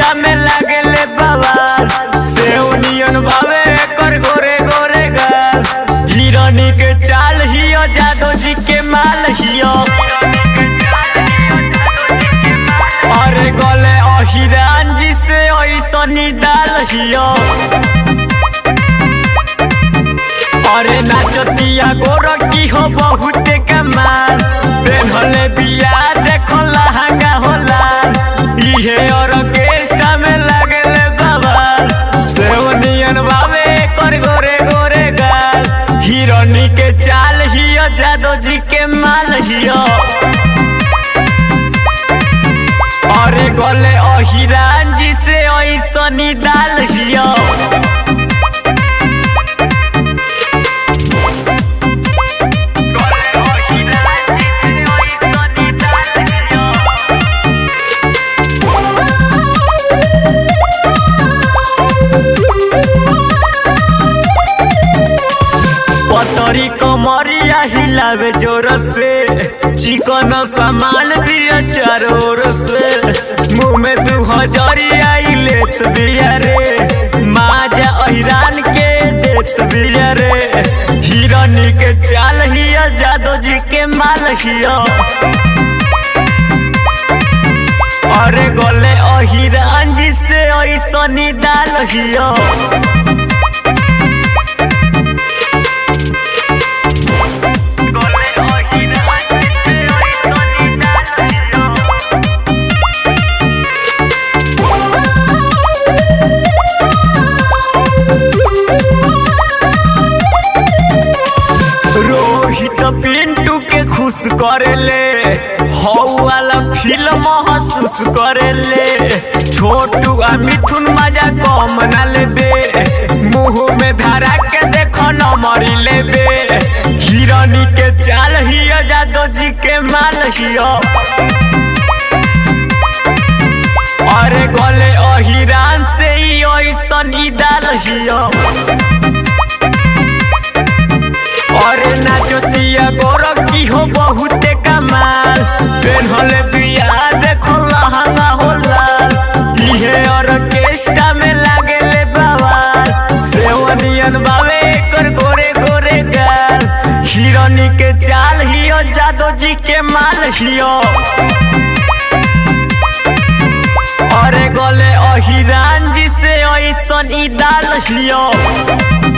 orchestra में लागले बवाल सेउनियन भावे कर गोरे गोरे गाल हिरनी के चाल हियो जादो जी के माल हियो अरे गले अहिरान जी से ऐसनी दाल हियो अरे नाचतिया गोरकी हो बहुते कमाल पेन्हले बिया देखो लहंगा हो लाल इहे ऑर्केस्ट्रा में लागले बवाल सेवनियन बावे कर गोरे गोरे गाल हिरनी के चाल हियो जादो जी के माल हियो अरे गले अहिरान जी से ऐसनी दाल हियो पतरी कमरिया हिलावे जोर से चिकन सामान दिया चारों ओर से मुंह में दू हजरिया लेत बिया रे माजा अहिरान के देत बिया रे हिरनी के चाल हिया जादो जी के माल हिया अरे गले अहिरान जी से ऐसनी दाल हिया रोहित पिंटू के खुश करेले हौ वाला फिल्म महसूस करेले छोटू आ मिथुन मजा कम ना लेबे मुंह में धरा के देखो न मरी लेबे हिरनी के चाल हियो जादो जी के माल हियो अरे गले अहिरान से ही ऐसन ई दाल हियो अरे नाचतिया गोरकी हो बहुते कमाल पेन्हले बिया देखो लहंगा हो लाल इहे ऑर्केस्ट्रा में लागेले बवाल सेवनियन बावे कर गोरे गोरे गाल हिरनी के चाल हियो जादो जी के माल हियो अरे गले अहिरान जी से ऐसन ई दाल हियो